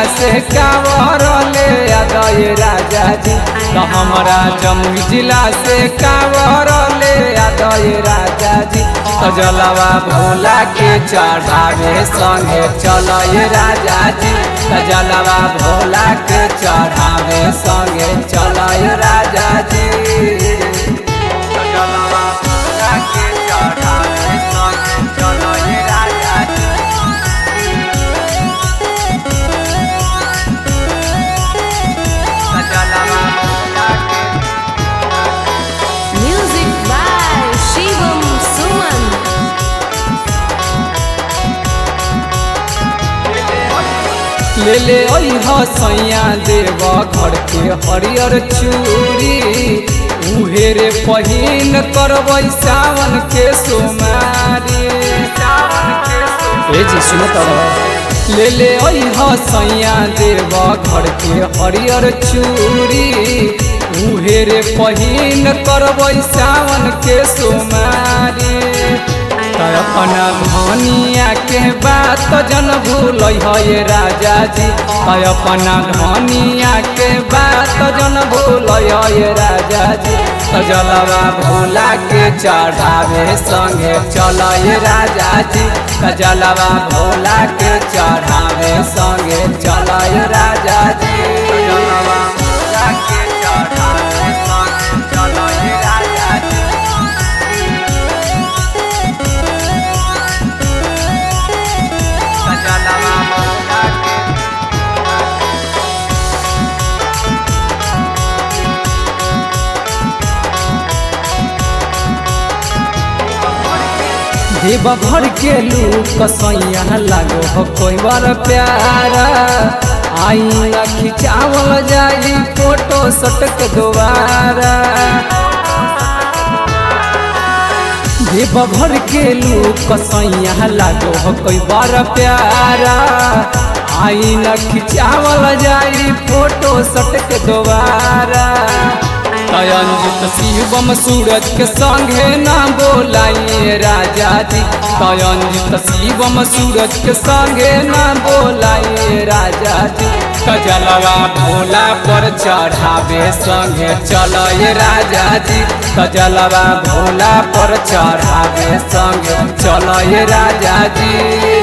से कावर ले आदय राजा जी तो हमारा जमुई जिला से कावर ले आदय राजा जी तो जलवा भोला के चढ़ावे संगे चलय राजा जी तो जलवा भोला के चढ़ावे संगे चलय राजा जी तो जलवा भोला के चढ़ावे संगे चलय राजा जी तो जलवा भोला के Music by Shivam Suman. ले ले अइह सैया देव घर के हरियर चूड़ी उहे रे पहिन करबै सावन के सोमारी ए जी सुनो त ले ले अइह सैया देव घर के हरियर चूड़ी उहे रे पहिन करबै सावन के सोमारी त अपना धनिया के बात जन भूल है राजा जी त अपना धनिया के बात जन भूल है राजा जी त जलवा भोला के चढ़ावे संगे चल राजा जी त जलवा भोला के चढ़ावे संगे चल राजा जी त जलवा भोला के चढ़ावे संगे चल राजा जी सजलवा मौला के देव भर के लूप कसैया लागो हो कोई बार प्यारा आई ना खिंचावल जाई फोटो सटक दोबारा देव भर के लूप कसैया लागो हो कोई बार प्यारा आई न खिंचावल जाई फोटो सटक दोबारा तयंजित शिवम सूरज के संगे ना बोलाइए राजा जी तयंजित शिवम सूरज के संगे ना बोलाइए राजा जी कजलवा भोला पर चढ़ावे संगे चलय राजा जी कजलवा भोला पर चढ़ावे संगे चलय राजा जी